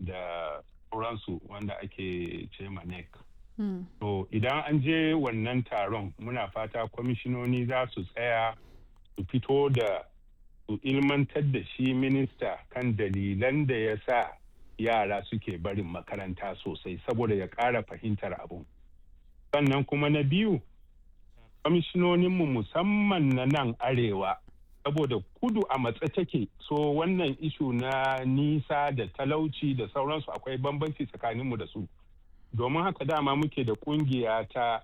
da sauransu wanda ake ce nec Mm. to idan an je wannan taron muna fata kwamishinoni za su tsaya su fito da su ilmantar da shi minista kan dalilan da ya sa yara suke barin makaranta sosai saboda ya ƙara fahimtar abu sannan kuma na biyu kwamishinoninmu musamman na nan arewa saboda kudu a matsa take so wannan ishu na nisa da talauci da sauransu akwai bambanci tsakaninmu da su domin haka dama muke da kungiya ta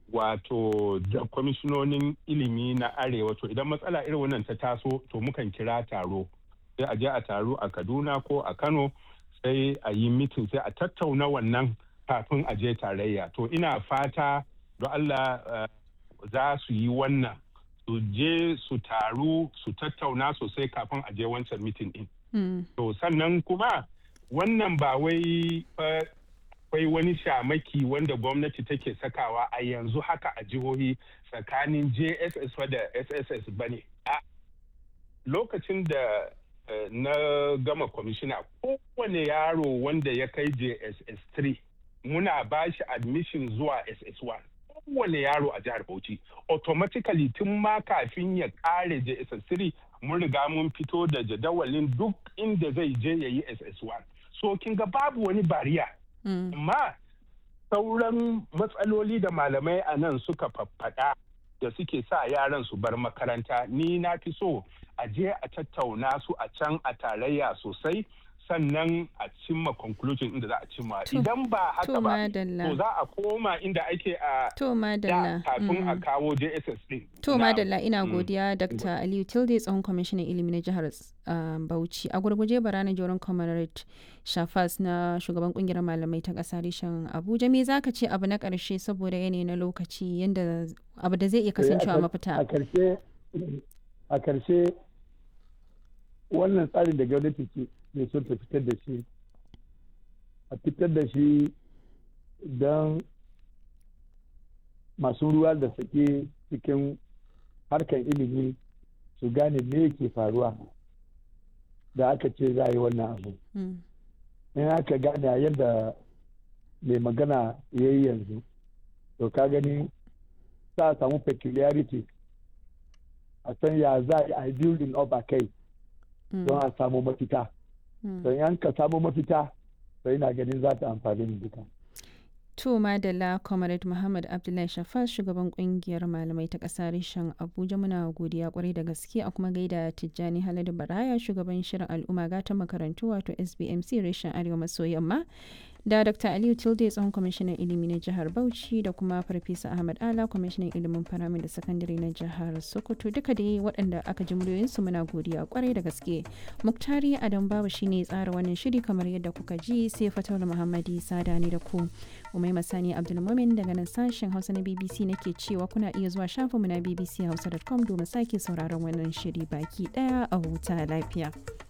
wato da kwamishinonin ilimi na arewa to idan matsala irin wannan ta taso to mukan kira taro sai a je a taro a kaduna ko a kano sai a yi mitin sai a tattauna wannan kafin a je tarayya to ina fata don allah uh, za su yi wannan su je su taru su tattauna sosai kafin a je wancan mitin din Mm. to sannan kuma wannan ba wai uh, akwai wani shamaki wanda gwamnati take sakawa a yanzu haka a jihohi tsakanin jss da sss ba ne a lokacin da eh, na gama kwamishina kowane yaro wanda ya kai jss 3 muna ba shi admission zuwa ss1 kowane yaro a jihar bauchi automatically tun ma kafin ya kare jss 3 mun riga mun fito da jadawalin duk inda zai je ya yi ss1 so kin ga babu wani bariya Mm. amma sauran matsaloli da malamai a nan suka faffaɗa da suke sa yaran su bar makaranta ni na fi so a je a tattauna su a can a tarayya sosai sannan a cimma conclusion inda za a cimma To- idan ba haka to ba madalla. to za a koma inda ake a To da madalla. kafin a Mm. kawo jss din To Na'am. madalla ina Mm. godiya Dr. Aliyu Tilde tsohon kwamishinan ilimi na jihar uh, Bauchi. A gurguje barana joron Comrade Shafas na shugaban kungiyar malamai ta ƙasa reshen Abuja. Me za ka ce abu na ƙarshe saboda yanayi na lokaci yanda abu da zai iya kasancewa a mafita? karshe a karshe wannan tsarin da gwamnati ke ke son ta fitar da shi a fitar da shi don masu ruwa da sake cikin harkar ilimi su gane me ke faruwa da aka ce za a yi wannan abu Mm. in aka gane a yadda mai magana ya yi yanzu to ka gani za a samu peculiarity a san ya za a yi building up a kai Mm. don a samu mafita Mm. don yan ka samu mafita to ina ganin za ta amfani mu duka To Madalla Comrade Muhammad Abdullahi Shafas shugaban kungiyar malamai ta ƙasa reshen Abuja muna godiya kwarai da gaske a kuma gaida Tijjani Haladu Baraya shugaban shirin al'umma gatan makarantu wato SBMC reshen Arewa maso yamma da Dr. Aliyu Tilde tsohon kwamishinan ilimi na jihar Bauchi da kuma Farfesa Ahmad Ala kwamishinan ilimin faramin da sakandare na jihar Sokoto duka dai waɗanda aka ji muryoyinsu muna godiya kwarai da gaske. Muktari Adam Babu shine ya tsara wannan shiri kamar yadda kuka ji sai Fatawul Muhammadi Sada ne da ku. Umaima Sani Abdulmumin daga nan sashen Hausa na BBC nake cewa kuna iya zuwa shafinmu na bbchausa.com domin sake sauraron wannan shiri baki daya a huta lafiya.